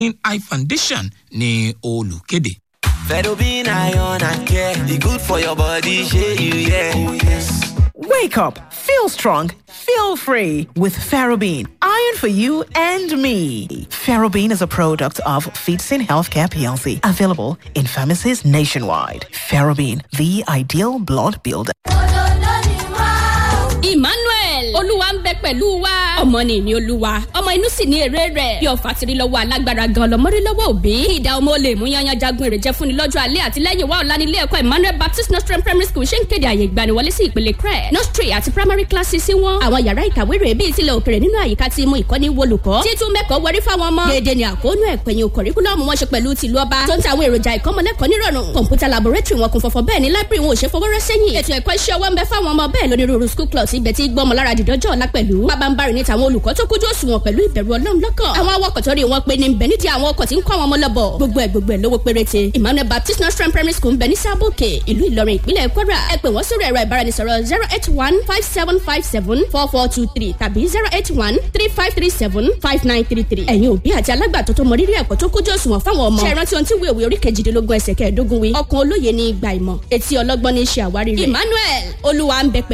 eye foundation ní olùkéde. Ferrobin iron and care, e good for your body, shey you yeah. Oh yes. Wake up, feel strong, feel free with Ferrobin. Iron for you and me. Ferrobin is a product of Feetsin Healthcare PLC, available in pharmacies nationwide. Ferrobin, the ideal blood builder. emmanuel olúwa ń bẹ pẹ̀lú wa ọmọ ni ìní olúwa ọmọ inú sì ní èrè rẹ̀ bí ọ̀fà tiri lọ́wọ́ alágbára gan lọ́mọdé lọ́wọ́ òbí ìdá ọmọ olè mú yanyan jagun èrè jẹ́ fúnni lọ́jọ́ alẹ́ àti lẹ́yìn wa ọ̀la nílé ẹ̀kọ́ emmanuel baptist nostrum primary school ṣe ń kéde àyè ìgbaniwọlé sí ìpele crẹ nursery àti primary classes sí wọn àwọn yàrá ìkàwé rẹ̀ bíi tilẹ̀ òkèrè nínú àyíká tí mú ìkọ́ni wolùkọ́ títún mẹ́kọ̀ọ́ wọrí fáwọn ọmọ déédéé ni àkóónú ẹ̀pẹ̀yìn kọ̀ríkúlọ́ọ̀mù wọn ṣe pẹ̀lú tìlú ọba tó ń ta àwọn èròjà ìkọ́mọlẹ́kọ̀ọ́ nírọ̀rùn kọ̀ǹpútà laboratory wọn kún fọ́fọ́ bẹ́ẹ̀ ni library wọn ò ṣe fọwọ́rọ́ sẹ́yìn ètò ẹ̀kọ́ iṣẹ́ ọwọ́ ń bẹ fáwọn ọmọ bẹ́ẹ̀ lónírúurú school clubs ibẹ̀ tí gbọ́mọ lára dìdọ́jọ́ ọ̀la pẹ̀lú pabambarì ní tàwọn olùkọ́ tó kójú òṣùwọ̀n pẹ̀lú ìbẹ̀rù ọlọ́run lọ́kàn àwọn awakọ̀ tó rí wọn pé ní bẹ̀ nídìí àwọn ọkọ̀ tí ń kọ́ àwọn ọmọ lọ́bọ̀ gbogbo ẹ̀ gbogbo ẹ̀ lówó péréte emmanuel baptist nursery primary school ń bẹ ní sábòkè ìlú ìlọrin ìpínlẹ̀ kwara ẹ pè wọ́n sórí ẹ̀rọ ìbáraẹnisọ̀rọ̀ zero eight one five seven five seven four four two three tàbí zero eight one three five three seven five nine three three ẹ̀yin òbí àti alágbàtọ́ tó mọ rírì ẹ̀kọ́ tó kójú òṣùwọ̀n fáwọn ọmọ ṣe rántí ohun tí wíwèé orí kejìdínlógún ẹsẹ̀ kẹẹ̀ẹ́dógún wí ọkàn olóye ní ìgbà ìmọ̀ etí ọlọ́gbọ́n ní í ṣe àwárí rẹ̀ emmanuel olúwa ń bẹ pẹ̀